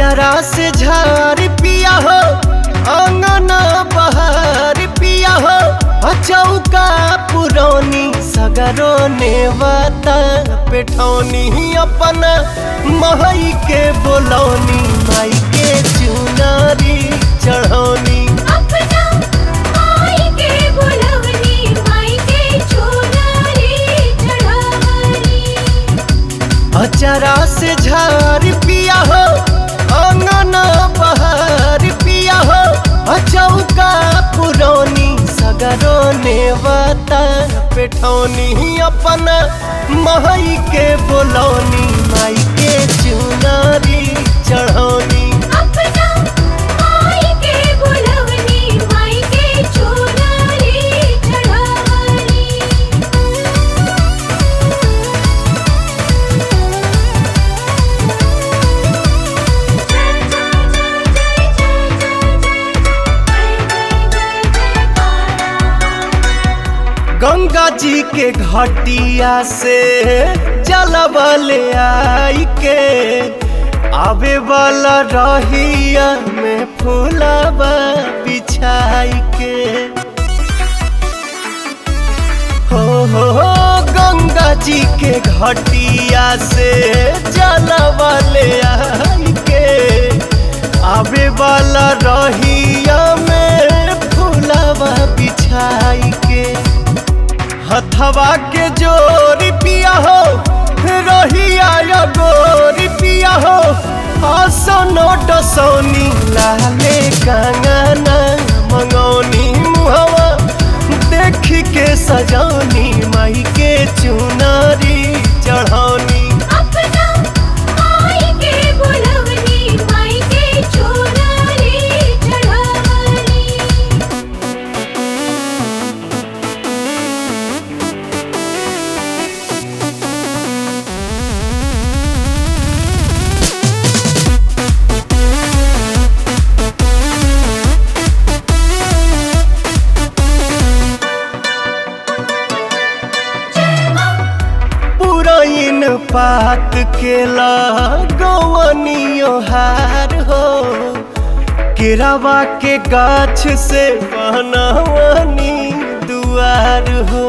अचरा से झार पिया हो अंगना बहार पिया हो अचौका पुरौनी सगरो नेवता पेठौनी अपन महई के बोलौनी माई के चुनारी चढ़ौनी अपना माई के बुलवनी माई के चुनरी चढ़ावनी अचरा से झार पिया हो अंगना बहार पिया हो अचौका पुरौनी सगरो नेवता पेठौनी अपन महई के बोलौनी माई के चुनारी चढ़ौनी अपना माई के बुलवनी माई के चुनरी चढ़ावनी गंगा जी के घटिया से जलबल आई के आवे वाला रहिया में फूलबा बिछाई के हो हो हो गंगा जी के घटिया से जलबल आई के आवे वाला रहिया में फूलबा बिछाई के हथवा के जोरी पिया हो रहिया या गोरी पिया हो आसनो डसौनी लाले कंगना मंगौनी मुहवा देख के सजौनी माई के चुनारी चढ़ौनी अपना माई के बुलवनी माई के चुनरी चढ़ावनी पुरैन पात के लगवनियो हार हो केरावा के गाछ से बनवनी दुआर हो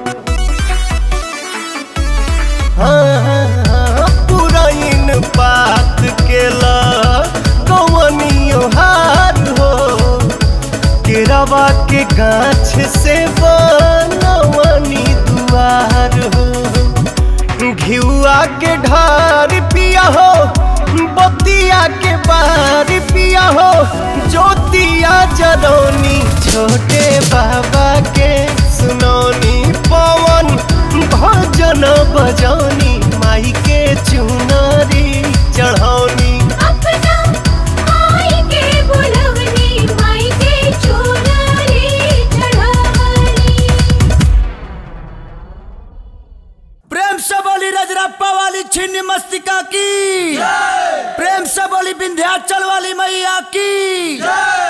हाँ, पुरैन पात के लगवनियो हार हो केरावा के गाछ से बनवनी दुआर हो घिउआ के ढार पिया हो बतिया के बार पिया हो ज्योतिया जरौनी छोटे बाबा के सुनौनी पवन भजन बजौनी माई के चुनरी चढ़ौनी अपना माई के बुलवनी माई के चुनरी चढ़ावनी प्रेम से बोली रजरप्पा वाली छिन्न मस्तिका की प्रेम से बोली विंध्याचल वाली मैया की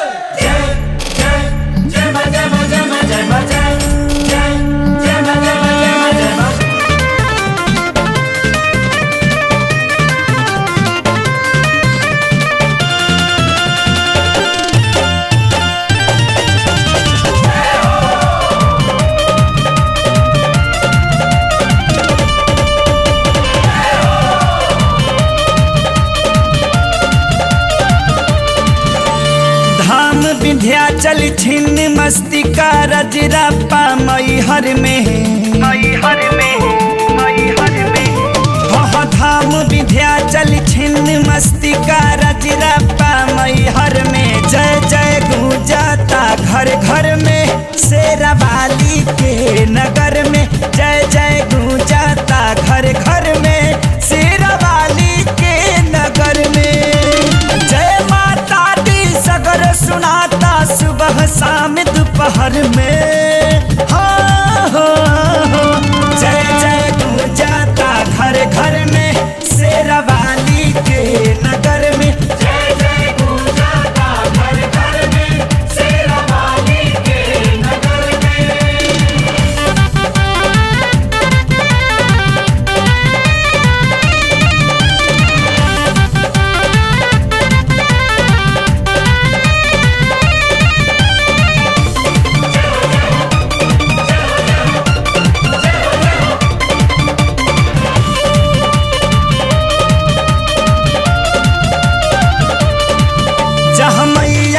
धाम विंध्याचल छिन्न मस्तिका रजरप्पा मैहर में मैहर में मैहर में वह धाम विंध्याचल छिन्न मस्तिका रजरप्पा मैहर में जय जय गूंजाता घर घर में शेरावाली के नगर में जय जय गूंजाता घर घर में शेरावाली के नगर में जय माता दी सगर सुनाता सुबह शाम दोपहर में हाँ, हाँ, हाँ। जय जय गूंजाता घर घर में शेरावाली के नगर में जय जय गूंजाता घर घर में शेरावाली के नगर में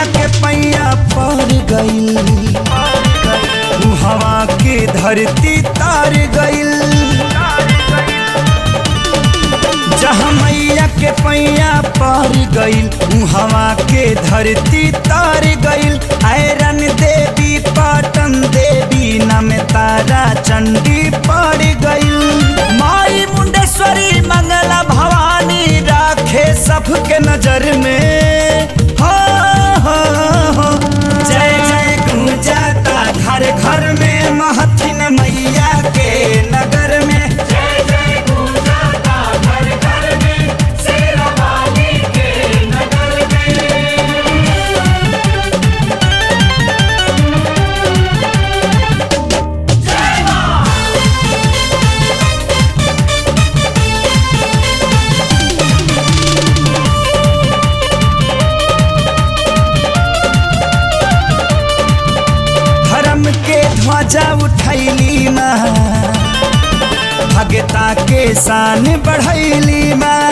मैया के पैया पर गईल हवा के धरती तार गईल जहाँ मैया के पैया पर गईल हवा के धरती तार गईल आयरन देवी पाटन देवी नम तारा चंडी पड़ गईल माई मुंडेश्वरी मंगला भवानी राखे सबके नजर में हो हो हो जय जय गूंजाता घर घर में महथिन मैया के नगर में धर्म के ध्वजा उठैली माँ भगता के शान बढ़ैली माँ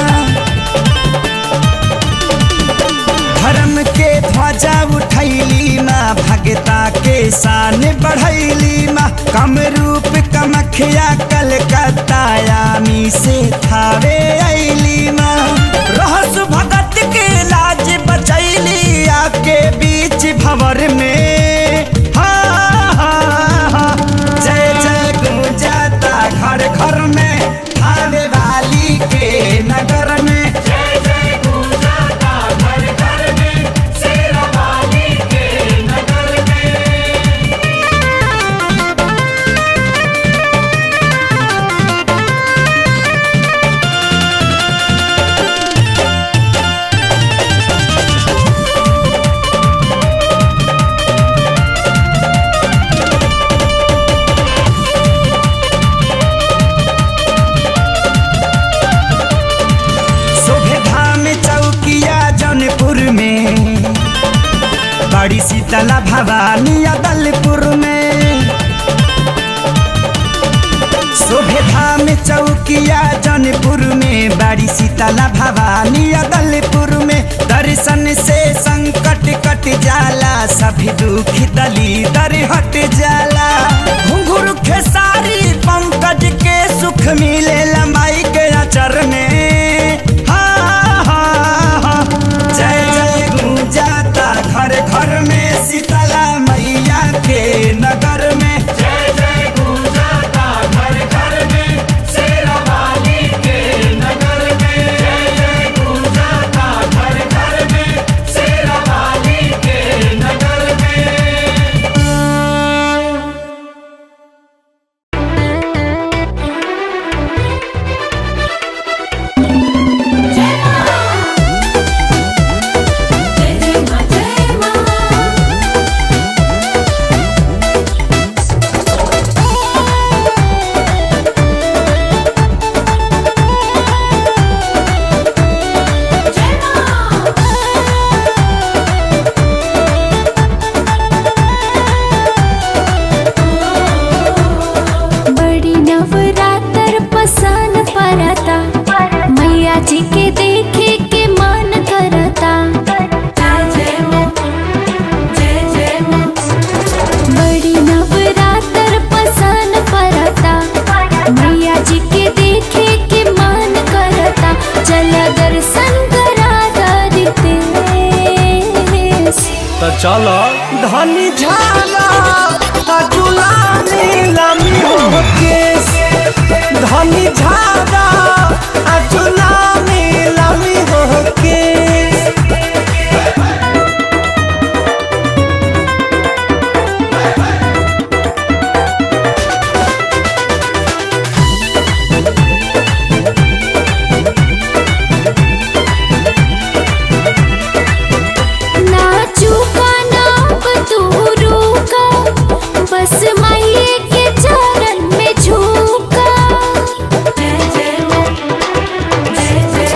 धर्म के ध्वजा उठैली माँ भगता के शान बढ़ैली माँ कम रूप कमखिया कलकत्ता यामी से थावे ऐली माँ रहस भगत के लाज बचैली आके बीच भंवर में हा, हा, हा। जय जय गुंजाता घर घर में थावे वाली के नगर में शोभे धाम चौकिया जौनपुर में बड़ी शीतला भवानी अदलपुर में शोभे धाम चौकिया जौनपुर में बड़ी शीतला भवानी अदलपुर में दर्शन से संकट कट जाला सभी दुख दली दर हट जाला घुंघरू खेसारी पंकज के सुख मिले लंबाई के अचर में हा, हा, हा। जय जय गूंजाता घर घर में शीतला मैया के नगर में जय जय मां जय मां जय मां बड़ी नवरात्र पसन परता मैया जी के देखे के मन करता जय जय मां जय जय मां बड़ी नवरात्र पसन परता मैया जी के देखे के मन करता चल दर्शन करा दरिते तो चलो धनी झाला अजुला नीलमी हो केस धनी झाला अजुला नीलमी हो केस नाचू का नाप तू रूका बस माये के चरण में झूका जय जय मां जय जय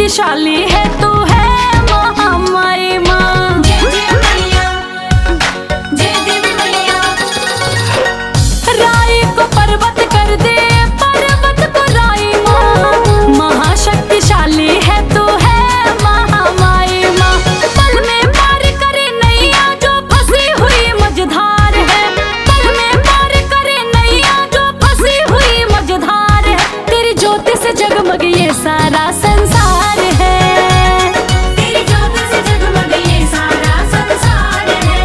शक्तिशाली है तू है महामाई माँ राई को पर्वत कर दे पर्वत को राई माँ महाशक्तिशाली है तू है महामाई माँ पल में पार करे नैया जो फंसी हुई मझधार है पल में पार करे नैया जो फंसी हुई मझधार है तेरी ज्योति से जगमग ये सारा संसार है तेरी ज्योति से जगमग ये सारा संसार है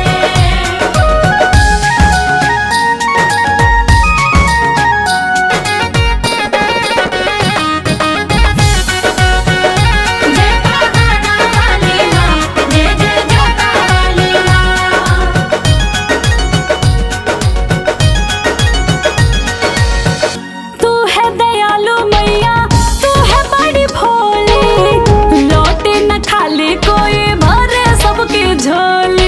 जय पहाड़ा वाली माँ जय जय जोता वाली माँ तू है दयालु मैया तू है बड़ी भोली लौटे न खाली कोई भरे सबकी झोली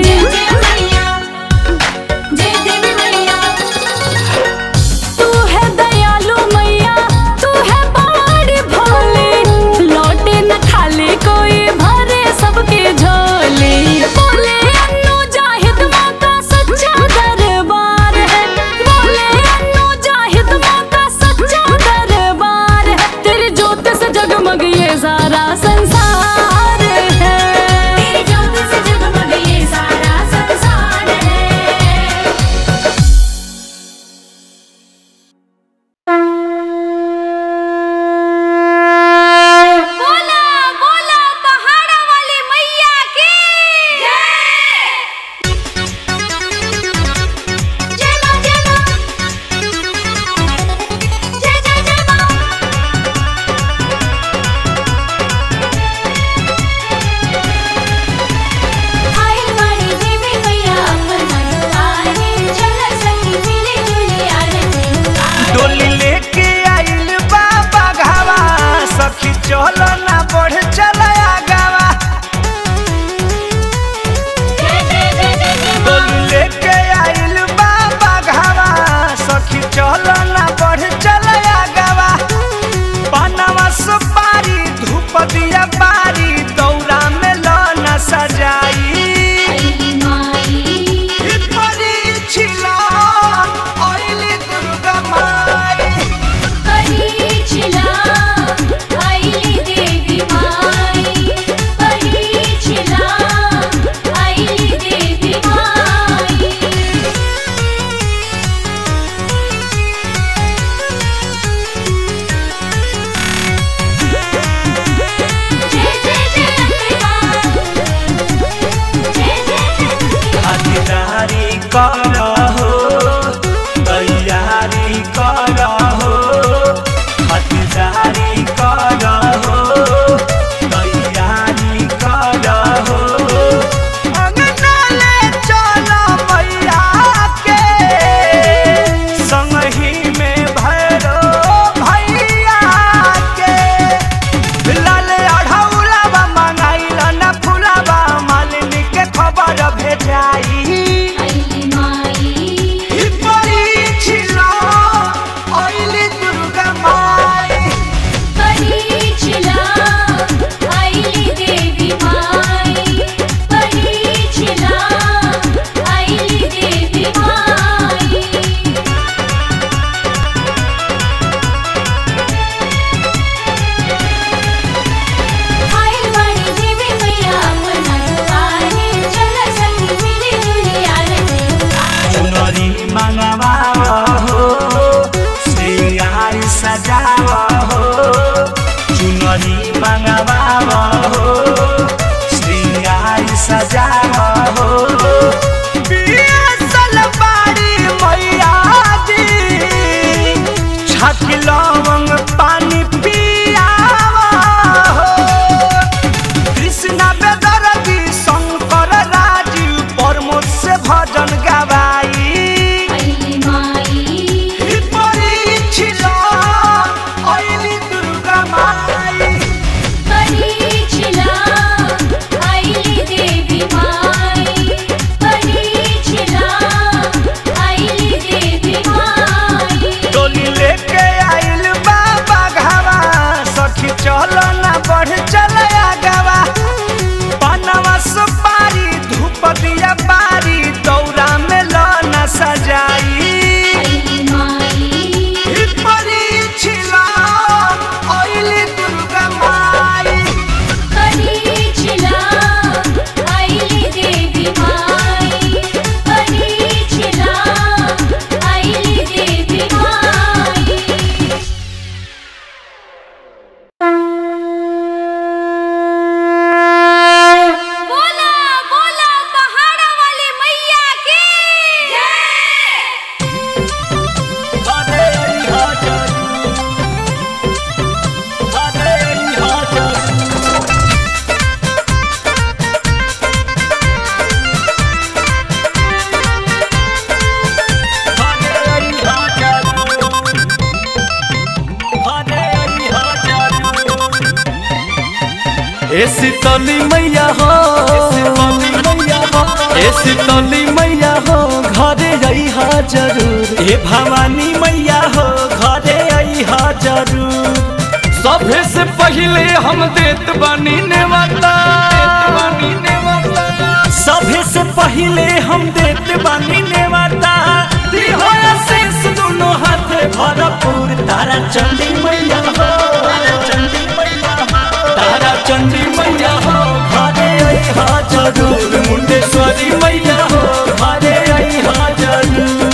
तू है दयालु मैया तू है बड़ी भोली लौटे न खाली कोई भरे सबकी झोली बोले अन्नू जाहिद माँ का सच्चा दरबार है बोले अन्नू जाहिद माँ का सच्चा दरबार है तेरी ज्योति से जगमग ये सारा संसार है तेरी ज्योति से जगमग ये सारा संसार है बोला बोला पहाड़ा वाली मैया की जय मां जय मां जय जय जय मां आई बड़ी देवी मैया अपना दुआरे चल सखी मिली जुली आरती डोली लेके आइल बाबा घावा सखी चल ना बढ़ चल आगावा जय जय जय जय जय डोली लेके आइल बाबा घावा सखी चल ना बढ़ चल आगावा पनवा सुपारी धूप दिया बारी दौरा में लौना सजाई माई परीक्षिला आइली दुर्गा माई परीक्षिला आईली देवी माई परीक्षिला आईली देवी माई जय ए शीतली मैया हो ए शीतली मैया हो घरे अइहा जरूर ए भवानी मैया हो घरे अइहा जरूर सभे से पहले हम देत बानी नेवता सभे से पहले हम देत बानी नेवता दिहोया शेष दोनों हाथ भरपूर तारा चंडी मैया हो चंडी मैया हो तारा चंडी मैया हो घरे अइहा जरूर मुंडेश्वरी मैया हो घरे अइहा जरूर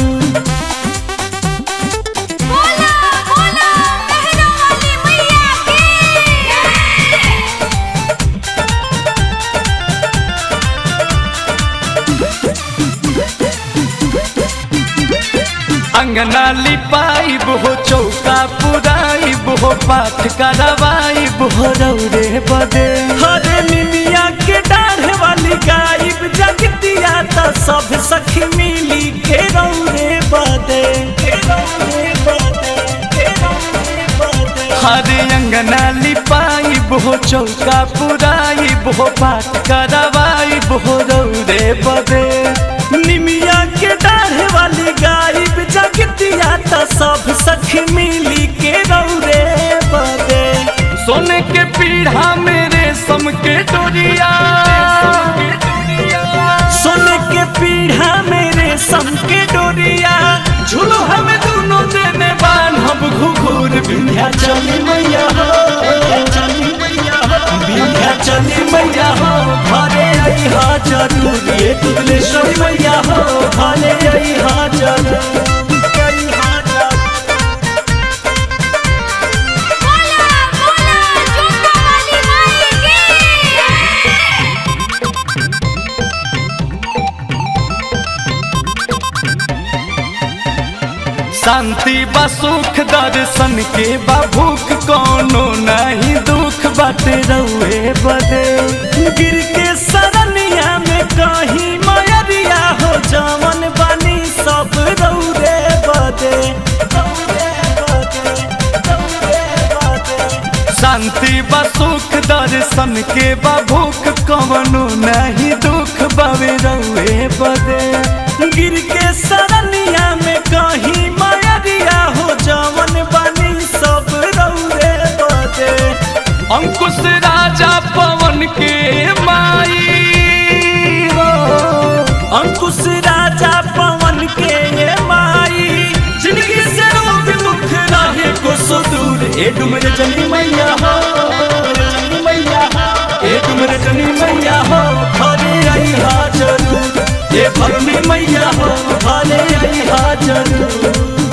बोला बोला मेहरा वाली मैया की अंगना लिपाइब हो चौका पुराइब हो पाठ करवाइब हो रौरे बदे हरे निमिया के डाढ़े वाली गाइब जगतिया त सब सखी मिली के रौरे बदे के रौरे बदे के रौरे बदे हरे अंगना लिपाइब हो चौका पुराइब हो पाठ करवाइब हो रौरे बदे निमिया के डाढ़े वाली गाइब जगतिया त सब सखी मिली के रौरे बदे सोने के पीढ़ा मेरे सम के डोरिया सोने के पीढ़ा मेरे सम के डोरिया झूलो हमें दोनों देने बान हम घुघुर बिंध्या चली मैया हो बिंध्या चली मैया हो घरे अइहा जरूर ये दुबलेश्वरी मैया हो घरे अइहा जरूर अइहा जरूर बोला बोला जोता वाली माई की शांति बा सुख दर्शन के बा भूख कोनो नहीं दुख बाटे रउए बदे गिर के सरनिया में कहीं मयरिया हो जवन बनी सब रउरे बदे रउरे बदे, रउरे बदे। शांति बा सुख दर्शन के बा भूख कवनो नहीं दुख बावे रउए बदे गिर के सरनिया में कहीं मायरिया हो जवन बनी सब रउरे बदे अंकुश राजा पवन के माई हो अंकुश राजा पवन के ये माई जिंदगी से रोग मुख रहे को सुदूर ए डुमर जनी मैया हो जनी मैया हो ए डुमर जनी मैया हो घरे आई हा जरूर ए भरनी मैया हो घरे आई हा जरूर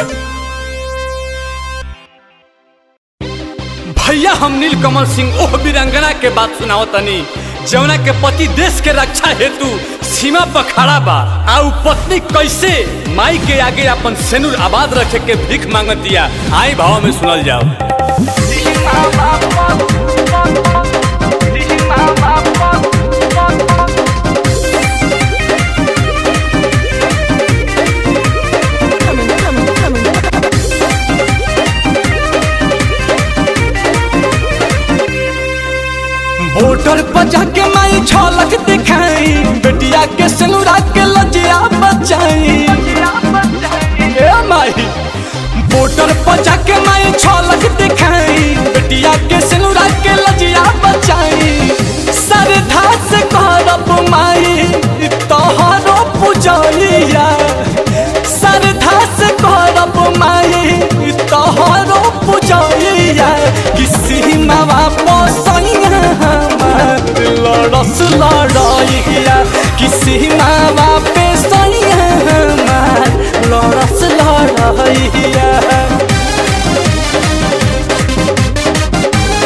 भैया हम नीलकमल सिंह ओह वीरांगना के बात सुनाओ तनी जौना के पति देश के रक्षा हेतु सीमा पर खड़ा बा आ उ पत्नी कैसे माई के आगे अपन सेनुर आबाद रखे के भीख मांगत दिया आई भाव में सुनल जाओ वोटर पर जाके माई झलक दिखाई बेटिया के सेनुरा के लजिया बचाई ए माई वोटर पर जाके माई झलक दिखाई बेटिया के सेनुरा के लजिया बचाई सरधा से करब माई तोहरो पूजैया सरधा से करब माई तोहरो पूजैया किसी मावा पोसैया हमार लड़स लड़ैया किसी मावा पे सैया हमार लड़स लड़ैया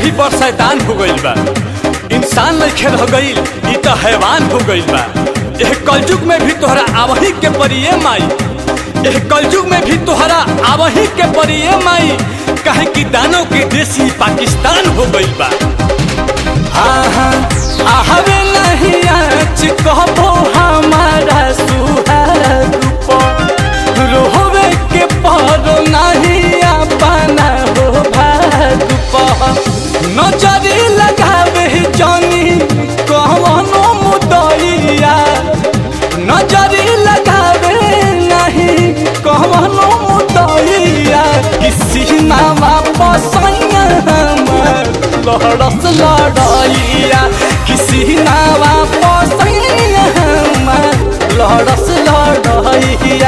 भी बड़ शैतान हो गइल बा इंसान लइखे रह गइल ई तो हैवान हो गइल बा एह कलयुग में भी तोहरा आवही के परिये माई एह कलयुग में भी तोहरा आवही के परिये माई कहे कि दानव के देश ही पाकिस्तान हो गइल बा आहा आहवे नहीं आच कहबो हमारा सुहाग पर रोहवे के पर नहीं अपना हो भाग पर नजरी लगावे जानी कवनो मुदइया नजरी लगावे नहीं कवनो मुदइया किसी ना वापस हमर लहरस लड़ैया किसी ना वापस हमर लहरस लड़ैया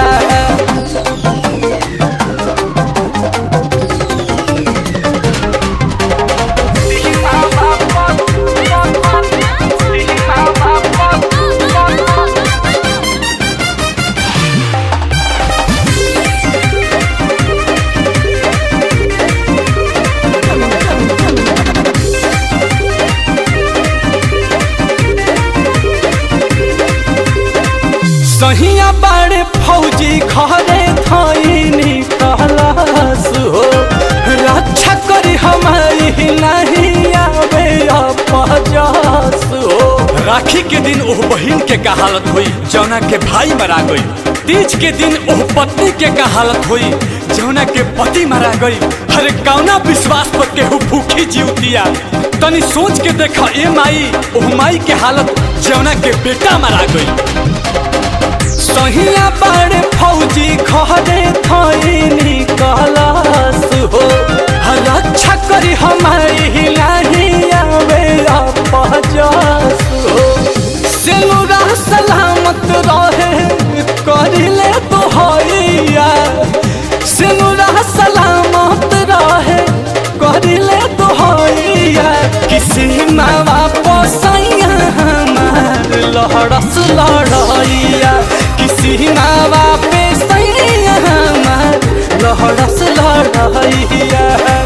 सहिया बड़े फौजी घरे थैनी कहलास हो रक्षा करी हमारी नहीं आवे अपजस हो राखी के दिन ओह बहिन के का हालत हुई जौना के भाई मरा गई तीज के दिन ओह पत्नी के का हालत हुई जौना के पति मरा गई हरे कौना विश्वास पर केहू भूखी जीवतिया तनी सोच के देखा ए माई ओह माई के हालत जौना के बेटा मरा गई सहिया बड़े फौजी घरे थैनी कहलास हो रक्षा करी हमारी नहीं आवे अपजस हो सेनुरा सलामत रहे करिले तो हैया सेनुरा सलामत रहे करिले तो हैया किसी ना वापस हमार लहरस लड़ैया किसी ना वापस हमार लहरस लड़ैया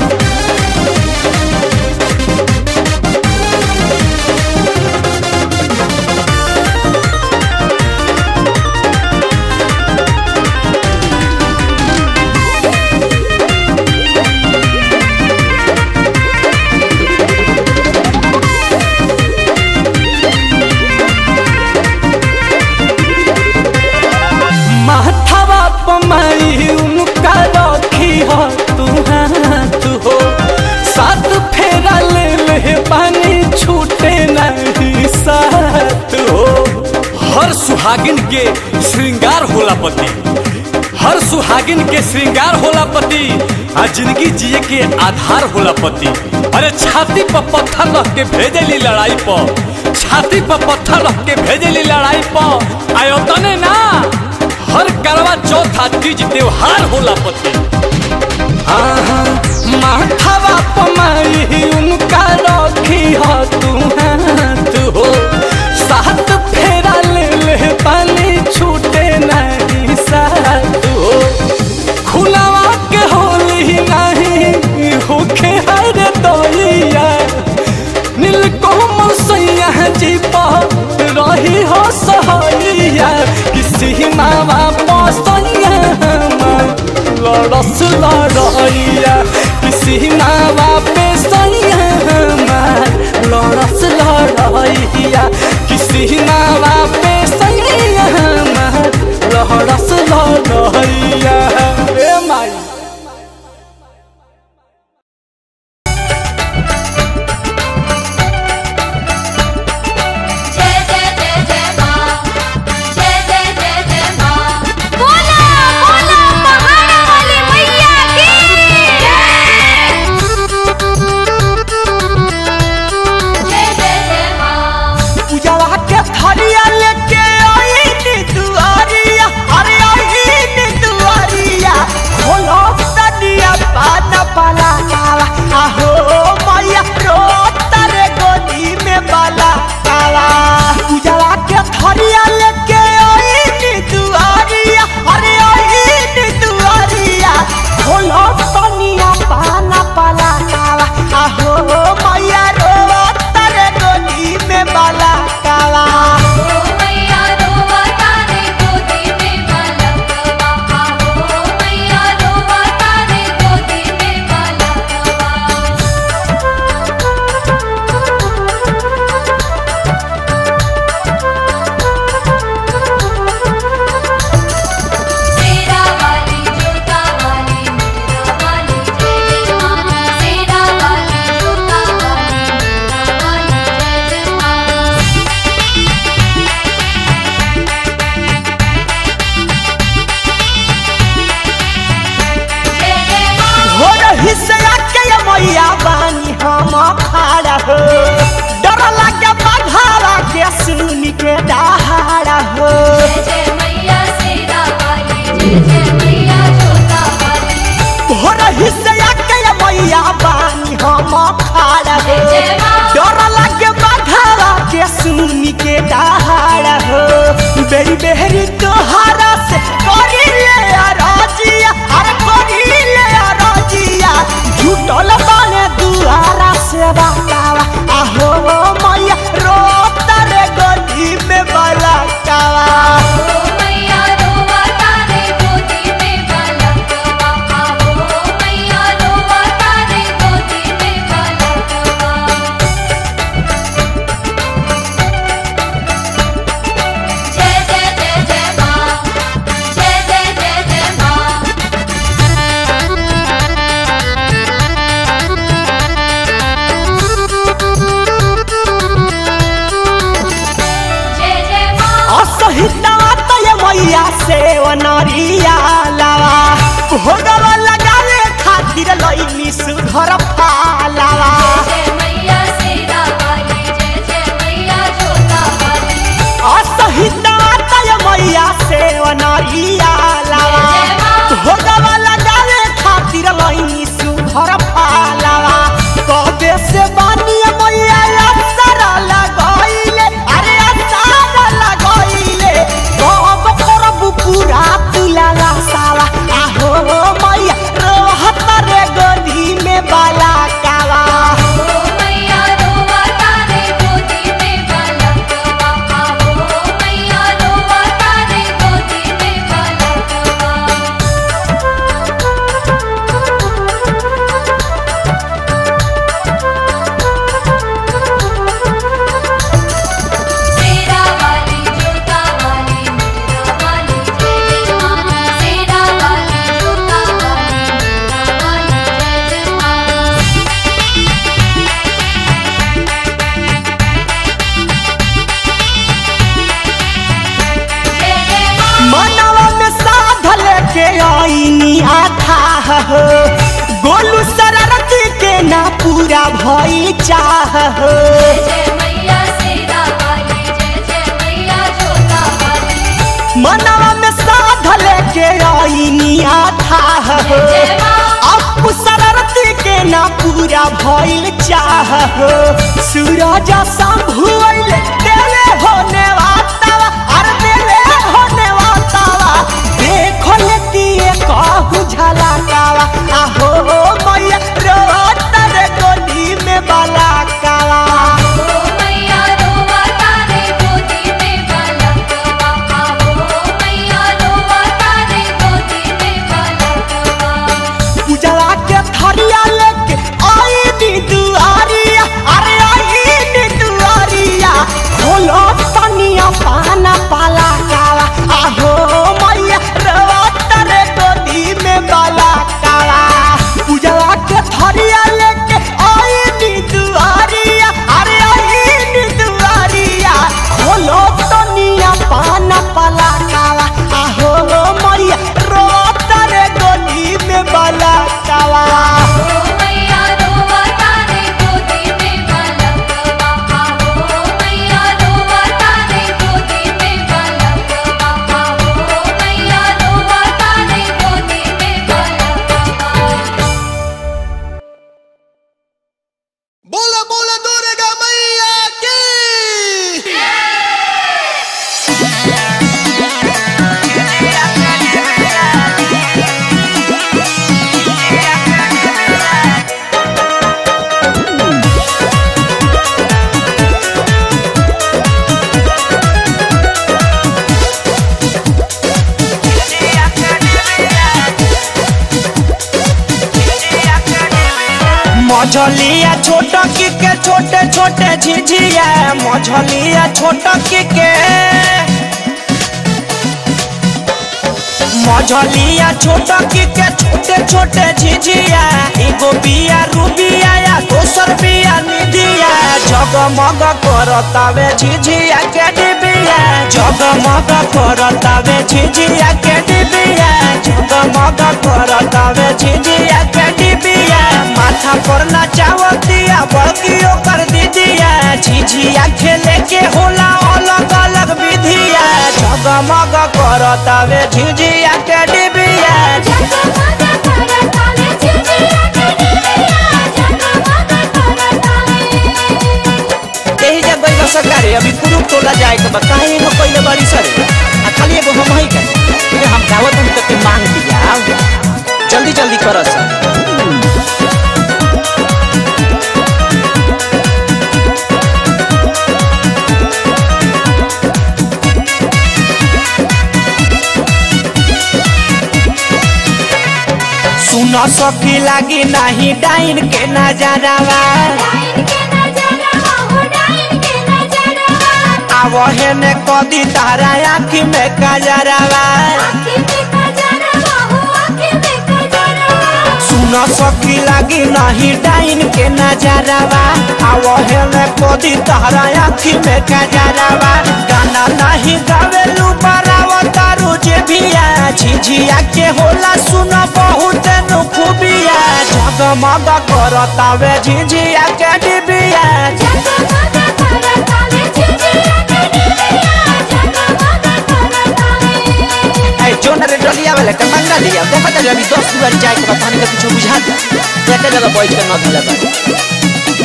माथावा पमाई उनका रखी हो तू हाथ हो साथ फेरा ले ले पानी छूटे नहीं साथ हो हर सुहागिन के श्रृंगार होला पति हर सुहागिन के श्रृंगार होला पति आ जिंदगी जिए के आधार होला पति अरे छाती पर पत्थर रख के भेजेली लड़ाई पर छाती पर पत्थर रख के भेजेली लड़ाई पर आयो तने ना हर करवा चौथा तीज त्योहार होला पति माथावा पमाई उनका रखी हो तू हाथ हो साथ फेरा ले ले पानी छूटे नहीं साथ हो खुलावा के होली नहीं होखे हर दोइया नीलकोमल सैया जी पर रही हो सहैया किसी मावा पसैया लड़स लड़ैया किसी मावा पे सैया लड़स लड़ैया किसी मावा पे सैया लड़स लड़ैया ए माई जय जय जय जय माँ जय जय जय जय माँ बोला बोला पहाड़ वाली मैया की जय जय जय माँ उजवा के थरिया लेके आईनी दुआरिया अरे आईनी रही से आके ये मैया बानी हम खाड़ा हो डर लगे बघावा के सुन के दहाड़ा हो जय जय मैया सीता वाली जय जय मैया जोता वाली हो रही से आके ये मैया बानी हम खाड़ा हो जय माँ। डर लगे बघावा के सुन के दहाड़ा हो बेरी बेरी तोहारा से करी ले राजिया अरे करी ले राजिया झूठल बाने दुआरा से बतावा आहो मैया रोता रे गली में बलकावा ओ मैया रोवा तारे गोदी में बालकवा ओ मैया रोवा तारे गोदी में बालकवा जय जय जय जय माँ जय जय जय जय माँ जय जय माँ असहिता तय मैया से वनरिया लावा भोगवा लगावे खातिर लईनी सुधर पालावा जय मैया सीता वाली जय जय मैया जोता वाली असहिता तय मैया से वनरिया लावा जय माँ। भोगवा लगावे खातिर लईनी सुधर पालावा कबे से बानी मैया अवसर लगइले अरे अवसर लगइले कब करब पूरा तुला सावा आहो मैया रोहत रे गोदी में बाला कावा ओ मैया रोवा तारे गोदी में बालकवा ओ मैया रोवा तारे गोदी में बालकवा सेरा वाली जोता वाली मेरा वाली जय जय माँ सेरा वाली जोता वाली मेरा वाली जय जय माँ जय जय माँ मनवा में साध लेके आईनी आथा हो गोलू शरारती के ना पूरा भई चाह हो जय मैया सीता वाली जय जय मैया जोता वाली मनवा में साध लेके आईनी आथा हो जय माँ अब शरारती के ना पूरा भइल चाह हो सूरज संभुल देले होने वातावा अरे देले होने वातावा देखो लेती कहू झलकावा आहो मैया रोत रे गोदी में बलाकावा ओ मैया रोवा तारे गोदी में बालकवा ओ मैया रोवा तारे गोदी में बालकवा पूजवा के थरिया लेके आई नी दुआरिया अरे आई नी दुआरिया खोलो तनिया पाना पाला कावा आहो मैया रोत रे गोदी में बाला कावा पूजवा के थरिया लेके आई नी दुआरिया अरे आई नी दुआरिया खोलो तनिया पाना पाला कावा आहो मैया रोत रे गोदी में बाला कावा ओ मैया रोवा तारे गोदी में बालकवा ओ मैया रोवा तारे गोदी में बालकवा ओ मैया रोवा तारे गोदी में बालकवा बोला बोला दुर्गा मैया की मझलिया छोट की के छोटे छोटे झिझिया मझलिया छोट की के मझलिया छोट की के छोटे छोटे झिझिया एगो बिया रूबिया या दोसर बिया निधिया जगमग करतावे झिझिया के डिबिया जगमग करतावे झिझिया के डिबिया जगमग करतावे झिझिया के डिबिया करतावे झिझिया के डिबिया यही जब गई सरकारी अभी कुरुप टोला जाए के बा काहे एगो पहले बड़ी सरे आ खाली एगो हम ही के ये हम गावत हम तक के मांग दिया जल्दी जल्दी करो सर सुन सखी लागी नहीं डाइन के नजरवा आवहे ने कदी तारा आँखी में कजरवा सुन सखी लागी नहीं डाइन के नजरवा आवहे ने कदी तारा आँखी में कजरवा गाना नहीं गावेलू बराव तारू जे भिया झिझिया के होला सुन बहुत नु खूबिया जगमग करतावे झिझिया के डिबिया ऐ जोन रे डलिया वाले के मंगा दिया बहुत जल्दी दस बार जाए के बताने का कुछ बुझा दे एक जगह बैठ के न धले बा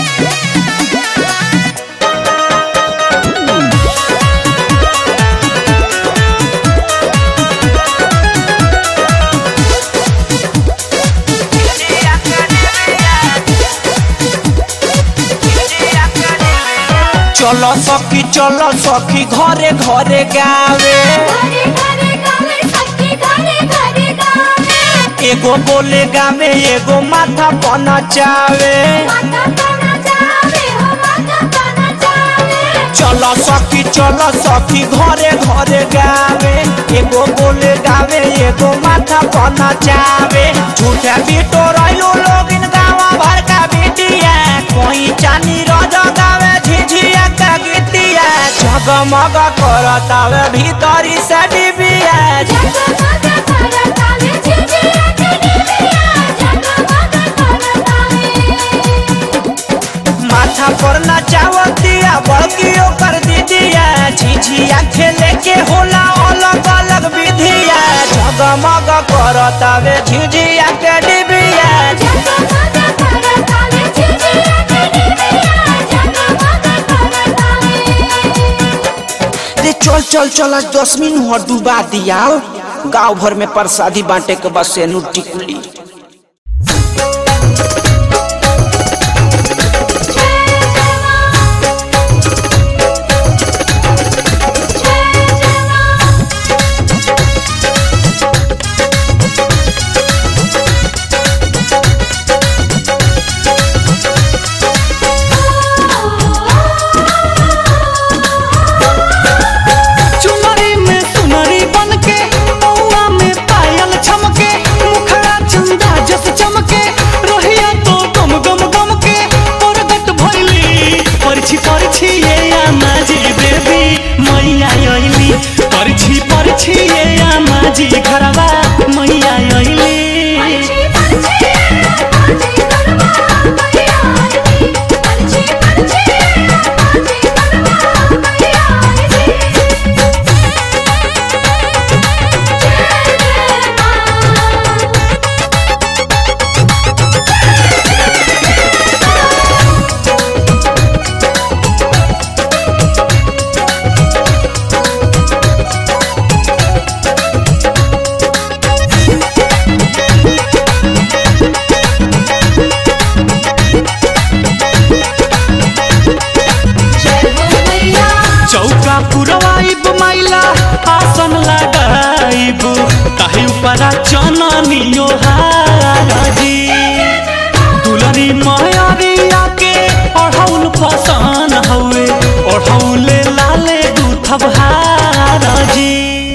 चलो सखी चलो सखी घरे घरे गावे एगो बोले गावे एगो माथा पना चावे चलो सखी चलो सखी घरे घरे गावे एगो बोले गावे एगो माथा पना चावे झूठे बीटो रहिलो लोग इन गावा भर का बिटिया कोई चानी रज गावे झिझिया का गीतिया जगमग करतावे भीतरी से डिबिया माथा पर नचावतिया बड़कियो कर दीदिया झिझिया खेले के होला अलग अलग विधिया जगमग करतावे झिझिया के डिबिया रे चल चल चल आज दस मिनट और डुबा दिया गांव भर में प्रसादी बांटे के बस से टिकुली चुनरी में सुनरी बन के पौआ में पायल छमके मुखड़ा चंदा जस चमके रोहिया तो गम गम गम के परगट भइली परछी परछी ये आमाजी देवी मैया आइली परछी परछी ये आमाजी घरवा मैया आइली चौका पुरवाइब माइला आसन लगाइब ताही ऊपरा चननियो हाराजी दुलरी मयरिया के ओढ़ौल पसन हउए ओढ़ौले लाले दूथब हाराजी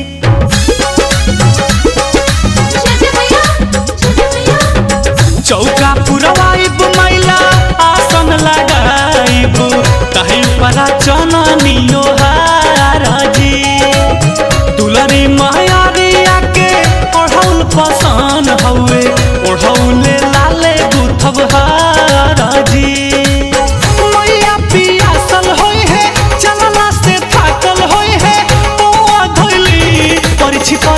चौका पुरवाइब मैला आसन लगाइब ताही परा चननियो हाराजी दुलरी महयारिया के ओढ़ौल पसन हउए ओढ़ौले लाले गुथब हाराजी मैया पियासल होई है चलला से थाकल होई है पौआ धइली परिछि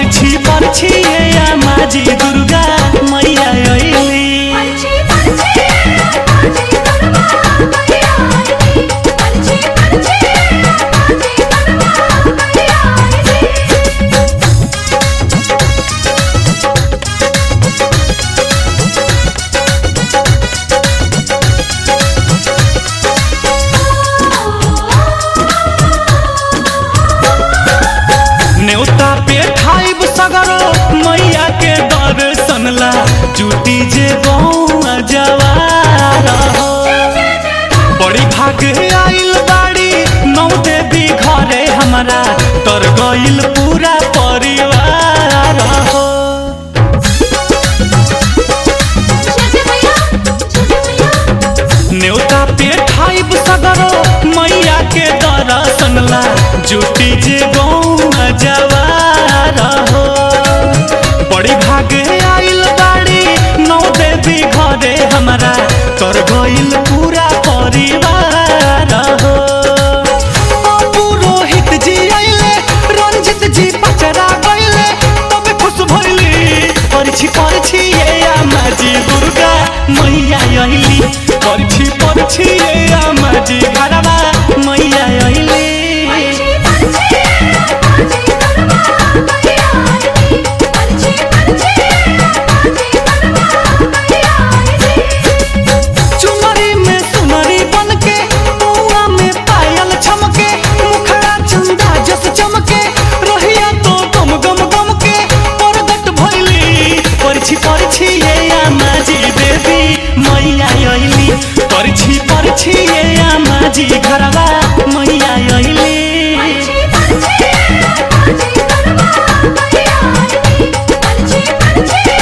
परछी परछी ये माजी दुर्गा मैया अइली परछी परछी माजी दुर्गा मैया आईली परछी परछी माजी दुर्गा मैया आईली न्योता पे खाइब सगरो मैया के दर्शन ला जुटी जे बौआ जवार हो बड़ी भाग आइल बाड़ी नौ देवी घरे हमारा तर गइल पूरा परिवार हो जय जय मैया जय जय मैया न्योता पे खाइब सगरो मैया के दर्शन ला जुटी जे बौआ जवार हो बड़ी भाग आइल बाड़ी नौ देवी घरे हमारा तर गइल पूरा परिवार हो ओ पुरोहित जी आइले रंजित जी पचरा गइले तबे खुश भइली परछी परछी ये आमाजी दुर्गा मैया अइली परछी परछी ये आमाजी घरवा मैया अइली परछी परछी माजी दुर्गा मैया आईली परछी परछी माजी दुर्गा मैया आईली चुनरी में सुनरी बनके पौआ में पायल छमके मुखड़ा चंदा जस चमके रहिया तो गम गम गम के परगट भइली परछी परछी ये आमाजी देवी मैया अइली परछी परछी ये आमाजी घरवा मैया अइली परछी परछी माजी दुर्गा मैया आईली परछी परछी